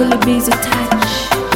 Truly busy touch.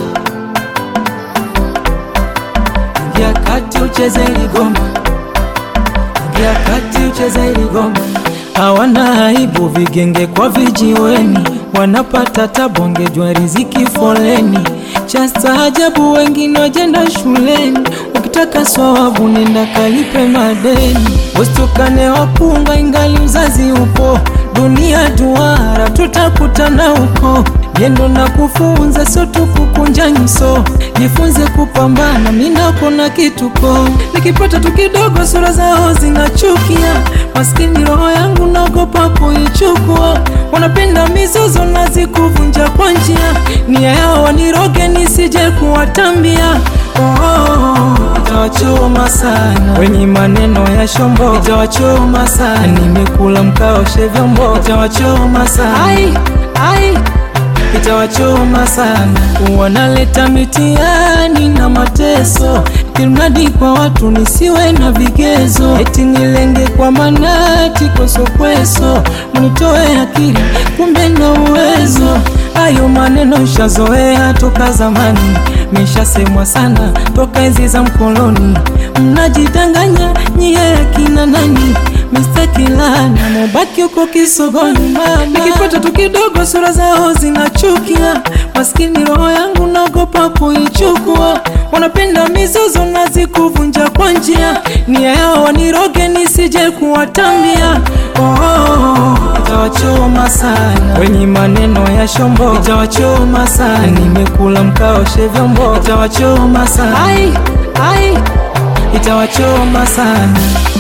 Ingia kati ucheze ili goma, ingia kati ucheze ili goma. Hawana aibu vigenge kwa vijiweni, wanapata tabonge jwa riziki foleni. Cha staajabu wengine wajenda shuleni, ukitaka swawabu nenda kalipe madeni. Usitukane wapunga ingali uzazi upo, dunia duara tutakutana huko. Jendo na kufunza sio tu kukunja nyuso, jifunze kupambana, mina kuna kituko. Nikipata tu kidogo, sura zao zinachukia, maskini roho yangu naogopa kuichukua. Wanapenda mizozo na zikuvunja kwa njia, nia yao waniroge nisije kuwatambia. Oh, oh, oh, itawachoma sana wenye maneno ya shombo, itawachoma sana. Nimekula mkaoshe vyombo, itawachoma sana. Ai, ai itawachoma sana. Wanaleta mitihani na mateso, kimradi kwa watu nisiwe na vigezo, eti nilenge kwa manati kosokweso, mnitoe akili, kumbe na uwezo. Hayo maneno shazoea toka zamani, meshasemwa sana toka enzi za mkoloni. Mnajidanganya nyie akina nani? mistakilana mubaki huko kisogoni mama. Nikipata tu kidogo, sura zao zinachukia, maskini roho yangu naogopa kuichukua. Wanapenda mizozo na zikuvunja kwa njia, nia yao waniroge nisije kuwatambia. Oh, oh, oh, itawachoma sana wenye maneno ya shombo, itawachoma sana. Nimekula mkaoshe vyombo, itawachoma sana. Ai, ai, itawachoma sana.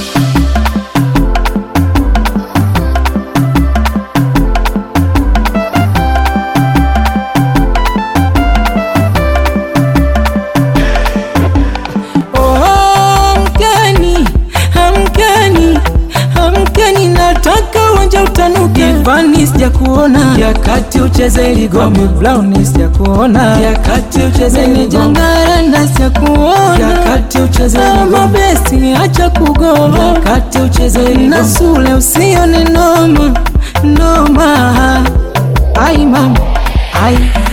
Oh, Amkeni, amkeni, amkeni, nataka uwanja utanuke. Ivani sijakuona, ya kati ucheze ligome. Brown sijakuona, ya kati ucheze ligome. Jangara na sijakuona, ya kati ucheze ligome. Mabesti acha kugoma, ya kati ucheze ligome. Na Sule usione noma, noma. Ai mama, ai